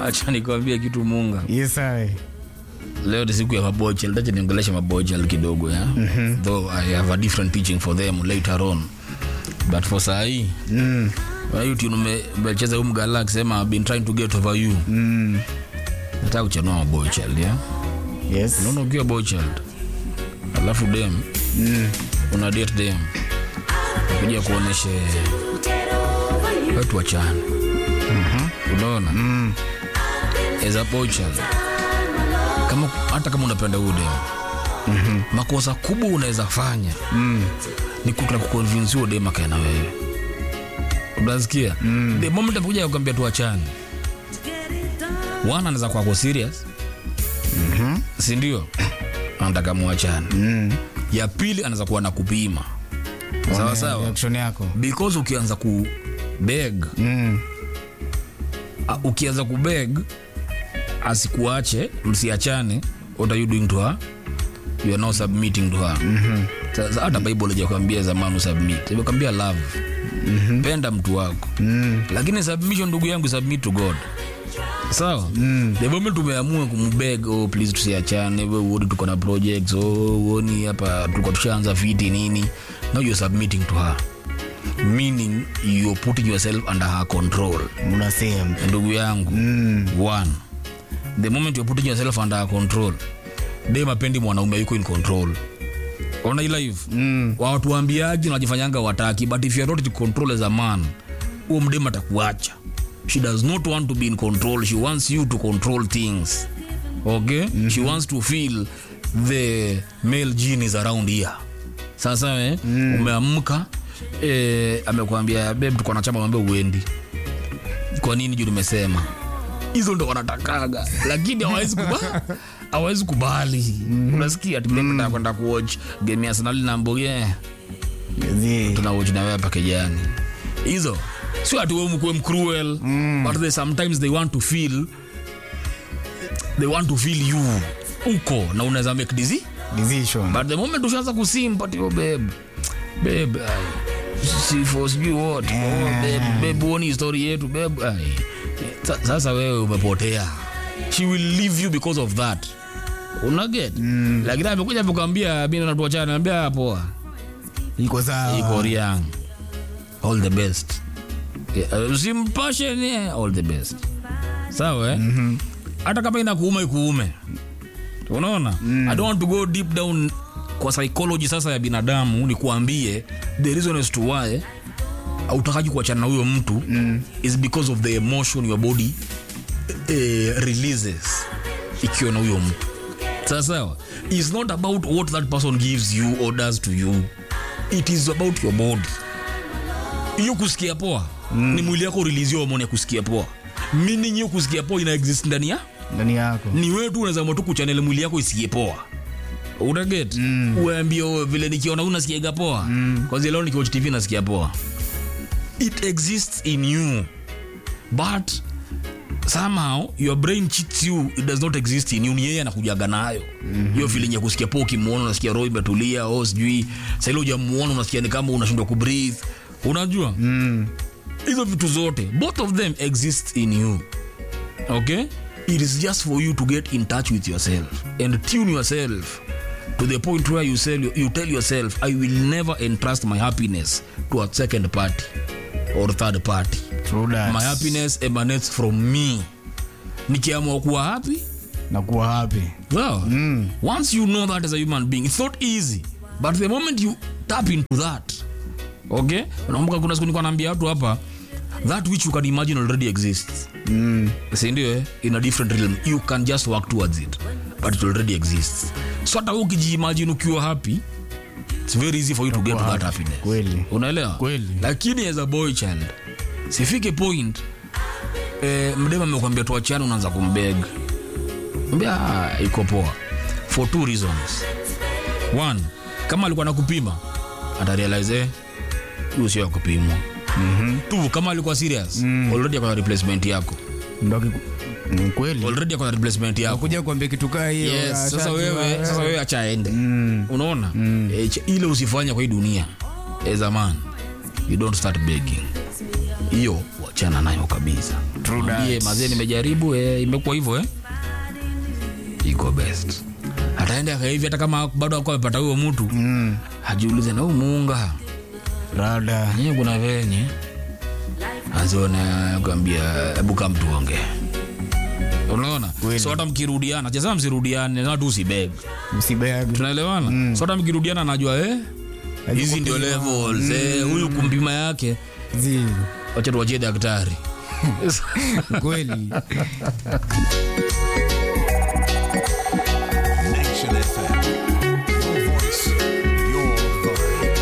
acha nikwambie kitu munga Yes, I. leo ni siku ya mabochel tacha niongelesha mabochel kidogo ya mm-hmm. though i have a different teaching for them later on but for sahii Mm. umecheza huu mgala akisema "I've been trying to get over you Mm. nataka kuchanua mabochel ya Yes. unaona ukiwa bochel alafu dem Mm. una date dem kuja kuoneshe watu wachana unaona Mm. as a bochel kama hata kama unapenda huyu dem Mhm. makosa kubwa unaweza fanya Mm. ni kutaka kuconvince huyo dem akae na wewe unasikia Mm. the moment amekuja kukwambia tuachane wana anaweza kuwa ako serious Mhm. si ndio anataka muachane Mm. ya pili anaweza kuwa na kupima sawa Ona sawa reaction yako. because ukianza ku beg Mm. uh, ukianza ku beg asikuache msiachane what are you doing to her you are now submitting to her Mhm. sasa hata bible ijakwambia zamani usubmit imekwambia love Mhm. penda mtu wako Mm. lakini submission ndugu yangu submit to god sawa Mm. the moment umeamua kumbeg oh, please tusiachane we uoni tuko na projects oh, uoni hapa tuko tushaanza fiti nini now you're submitting to her meaning you're putting yourself under her control Unasema. ndugu yangu Mm. one the moment you're putting yourself under her control dem apendi mwanaume yuko in control ona hii life Mm. watu waambiaji najifanyanga wataki but if you're not in control as a man huo mdem atakuacha she does not want to be in control she wants you to control things okay mm-hmm. she wants to feel the male gene is around here sasa eh, mm. umeamka eh, amekwambia beb tuko na chama mwambia uendi kwa nini juu nimesema hizo ndo wanatakaga lakini hawawezi kuba hawawezi kubali unasikia tumependa kwenda kuwatch game ya Arsenal na Mboge Zi. tuna watch na wewe hapa kijani hizo sio ati wewe mkuwe mcruel but they sometimes they want to feel they want to feel you uko na unaweza make dizi Decision. but the moment ushaanza kusimpa yo babe babe ai, si for sijui what oh, babe babe huoni story yetu babe ai. Sa- sasa wewe umepotea she will leave you because of that unaget mm. lakini amekuja amekwambia mi natuachana naambia poa Iko sawa. iko riang all the best Yeah, usimpashe ni all the best sawa eh? mm-hmm. hata kama inakuuma ikuume unaona mm. i don't want to go deep down kwa psychology sasa ya binadamu nikuambie the reason as to why autakaji kuachana na huyo mtu mm. is because of the emotion your body eh, releases ikiwa na huyo mtu sawa sawa is not about what that person gives you or does to you it is about your body hiyo kusikia poa mm. ni mwili yako release hormone ya kusikia poa meaning hiyo kusikia poa ina exist ndani ya Ndani yako. ni wewe tu unaweza amua tu kuchanele mwili yako isikie poa utaget mm. uambie "Oh, vile nikiona unasikiaga poa mm. kwanzia leo nikiwatch tv nasikia poa it exists in you but somehow your brain cheats you it does not exist in you ni yeye anakujaga nayo mm-hmm. hiyo feeling ya kusikia poa ukimwona unasikia roho imetulia o sijui saili ujamuona unasikia ni kama unashindwa kubreathe unajua Mm. hizo vitu zote both of them exist in you okay it is just for you to get in touch with yourself and tune yourself to the point where you, sell, you tell yourself i will never entrust my happiness to a second party or third party True that. my happiness emanates from me nikiamua kuwa happy Na kuwa happy. well mm. once you know that as a human being it's not easy but the moment you tap into that okay unakumbuka kuna siku nilikuwa naambia watu hapa that which you can imagine already exists Mm. sindio eh? in a different realm you can just work towards it but it already exists so hata wewe ukijiimagine ukiwa happy it's very easy for you to get to that happy. happiness Kweli. unaelewa Kweli. lakini as a boy child sifike point eh, mdema amekwambia tuachane unaanza kumbeg mbia "Ah, iko poa for two reasons one kama alikuwa nakupima atarealize eh, huyu sio ya kupimwa mm-hmm. two kama alikuwa serious mm. already akona replacement yako Ndo akiku- Ni kweli. already akona replacement yako Kuja kuambia kitu kaa hiyo. yes, ah, sasa shajua, wewe eh. sasa wewe acha aende Mm. unaona mm. e, ile usifanya kwa hii dunia as a man you don't start begging hiyo wachana nayo kabisa True Mwambie, that. mazee nimejaribu eh, imekuwa hivyo eh iko best ataende akaivi hata kama bado akuwa amepata huyo mtu Mm. ajiulize na huu muunga Rada. nyewe kuna venye aziona kuambia hebu kaa mtuonge unaona Kweli. so hata mkirudiana cheza msirudiane na tu usibeg Msibeg. tunaelewana so hata mkirudiana anajua eh hizi ndio levels eh huyu kumpima yake Zi. wacha tuwachie daktari Kweli.